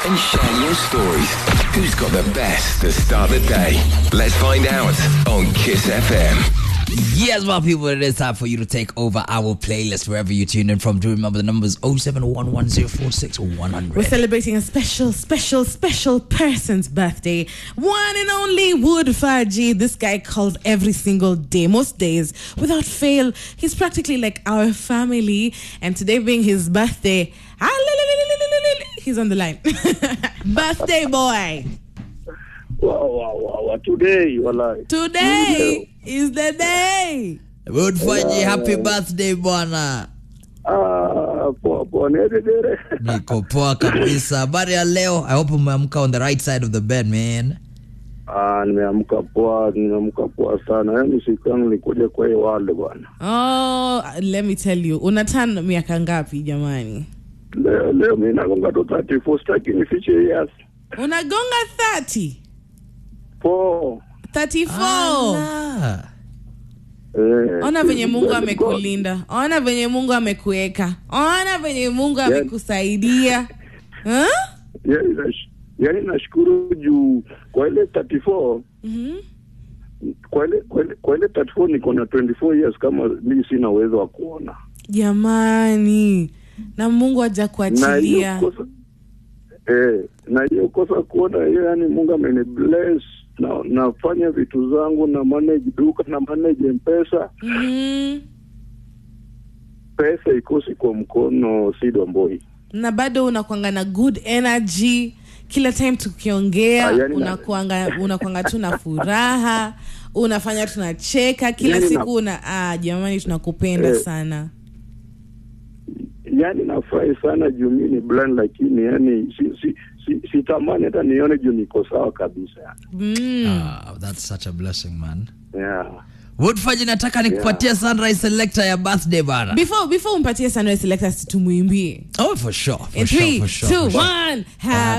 and share your stories. Who's got the best to start the day? Let's find out on Kiss FM. Yes, my people, it is time for you to take over our playlist wherever you tune in from. Do remember the numbers 0711046100. We're celebrating a special, special, special person's birthday. One and only Wood Faji. This guy calls every single day, most days, without fail. He's practically like our family. And today being his birthday, he's on the line. birthday boy. Wow, wow, wow, wow. Today, walai. Today is the day. Wood Faji, happy birthday bwana. Ah, poa poa, nededere. Niko poa kabisa. Habari ya leo. I hope umeamka on the right side of the bed, man. Ah, nimeamka poa, nimeamka poa sana. Yaani siku yangu nikuja kwa hii wale bwana. Oh, let me tell you. Unatan miaka ngapi jamani? Leo leo mimi nagonga tu 34 sitaki nifiche years. Unagonga 30. Poa. 34. Ah. Eh. Ona venye Mungu God. amekulinda, ona venye Mungu amekuweka, ona venye Mungu amekusaidia. Huh? Yaani nash- Yaani nashukuru juu kwa ile 34 Mhm. kwa ile kwa ile kwa ile 34 niko na 24 years kama mimi sina uwezo wa kuona. Jamani, na Mungu haja na kuachilia. hiyo kosa eh, na hiyo kosa kuona hiyo, yani Mungu ameni bless na nafanya vitu zangu na manage duka na manage mpesa, Mhm. pesa ikosi kwa mkono sidomboi. Na bado unakwanga na good energy kila time tukiongea, Ah, yani na- unakwanga unakwanga tu na furaha, unafanya tunacheka kila Yani na- siku una ah, jamani tunakupenda Eh. sana. Yani nafurahi sana juu mimi ni blind, lakini yani si, si, si, sitamani hata nione juu niko sawa kabisa Mm. Ah, that's such a blessing, man. yeah. Wood Faji, nataka nikupatie sunrise selector ya birthday bana. Before before umpatie Sunrise Selectors tumuimbie. Oh, for sure. For In sure, three, for sure, two, for sure. one, happy